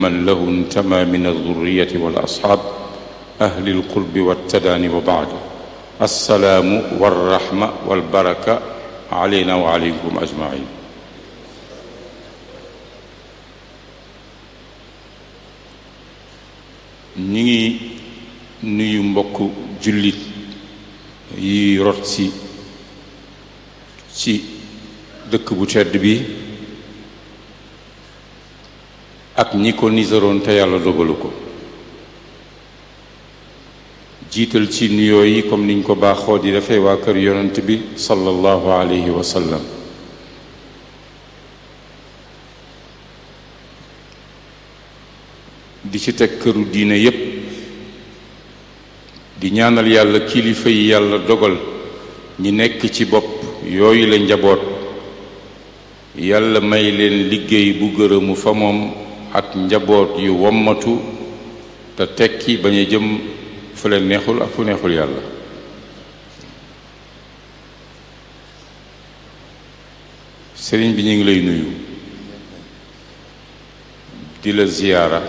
من له انتمى من الذرية والأصحاب أهل القرب والتداني وبعد السلام والرحمة والبركة علينا وعليكم أجمعين ñi ngi nuyu mbokk jullit yi rot si ci dëkk bu tedd bi ak ñi ko nisaroon te yàlla dogalu ko jiital ci nuyoo yi comme niñ ko baaxoo di defee waa kër yonent bi sallallahu alayhi wa sallam di ci teg këru diine yépp di ñaanal yàlla kilifa yi yàlla dogal ñi nekk ci bopp yooyu la njaboot yàlla may leen liggéey bu gërëmu fa moom ak njaboot yu wommatu te tekki bañ a jëm fu leen neexul ak fu neexul yàlla sëriñ bi ñu ngi lay nuyu di la ziyaara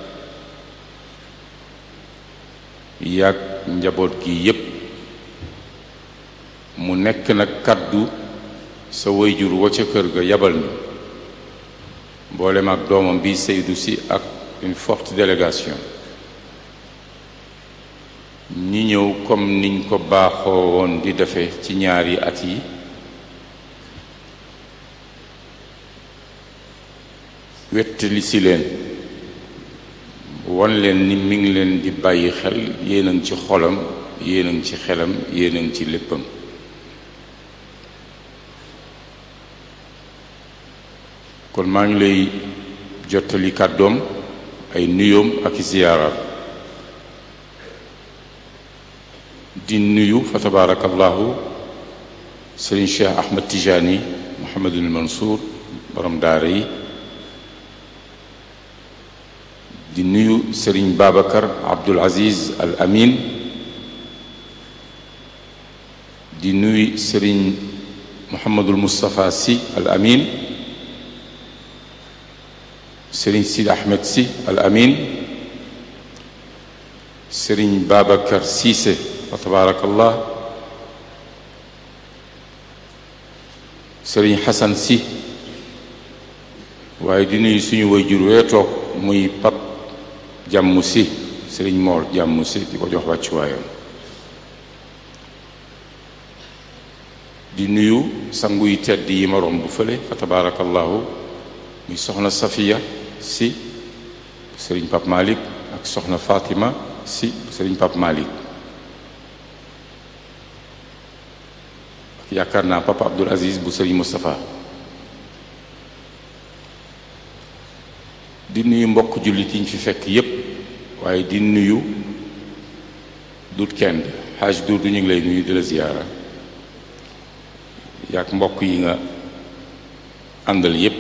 yàgg njaboot gi yépp mu nekk nag kàddu sa wayjur wa ca kër ga yabal ñu mboolem ak doomam bi Seydou si ak une forte délégation ñi ñëw comme niñ ko baaxoo woon di defee ci ñaari at yi wettali si leen won leen ni mi ngi leen di bàyyi xel yéen a ngi ci xolam yéen a ngi ci xelam yéen a ngi ci léppam kon maa ngi lay jottali kàddoom ay nuyoom ak ziyaaraam di nuyu fa tabaarakallahu sëriñ Cheikh Ahmad Tijani Mouhamadul Mansour borom daara yi di nuyu sëriñ Babacar Abdul Aziz Al Amin di nuyu sëriñ Mouhamadul Moustapha Sy Al Amin sëriñ Sidi Ahmed Sy Al Amin sëriñ Babacar Cissé fa tabaarakallah sëriñ Xasan Sy waaye di nuyu suñu waajur wee toog muy pap jàmm si sëriñ moor jàmm si di ko jox wàccuwaayam di nuyu sangu yi tedd yi ma romb fële fa tabaarakallahu muy soxna safiya si sëriñ pap malik ak soxna fatima si sëriñ pap malik ak yaakaar naa papa abdul aziz bu sëriñ mustapha di nuyu mbokk jullit yi ñu fi fekk yépp waaye di nuyu dut kenn xaaj duut du ñu ngi lay nuyu di la ziyaara yaak mbokk yi nga àndal yépp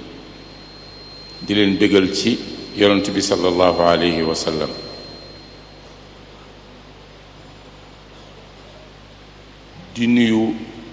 di leen bégal ci yonent bi sallallahu alayhi wa sallam di nuyu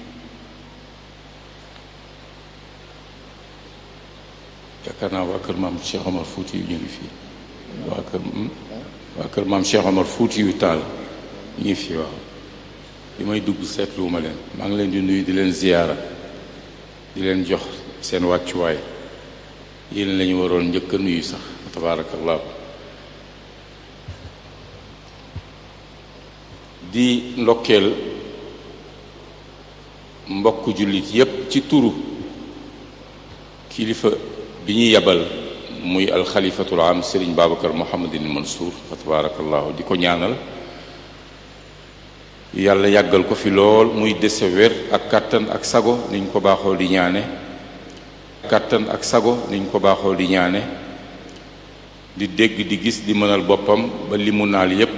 yaakaar naa waa kër maam Cheikh Omar Fouti yu ñu ngi fii waa kër waa kër maam Cheikh Omar Fouti yu taal ñu ngi fii waaw bi may dugg seetluwuma leen maa ngi leen di nuyu di leen ziyaara di leen jox seen wàccuwaay yéen lañu waroon njëkk a nuyu sax tabaarakallahu di ndokkeel mbokk jullit yépp ci turu kilifa bi ñu yebal muy alxalifatul am sëriñ babacar mohamadin mansour fa tabaarakallahu di ko ñaanal yàlla yàggal ko fi lool muy dese wér ak kàttan ak sago niñ ko baaxoo di ñaane kàttan ak sago niñ ko baaxoo di ñaane di dégg di gis di mënal boppam ba li mu naal yépp